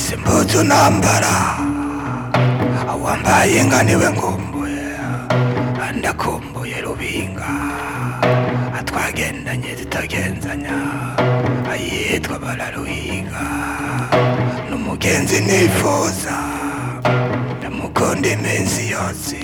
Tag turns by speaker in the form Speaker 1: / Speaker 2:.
Speaker 1: simbuza unambara awambaye nka niwe nkumbuye ndakumbuye rubinga atwagendanye zitagenzanya ayitwa bararuhiga n'umugenzi nifuza ndamukunda iminsi yose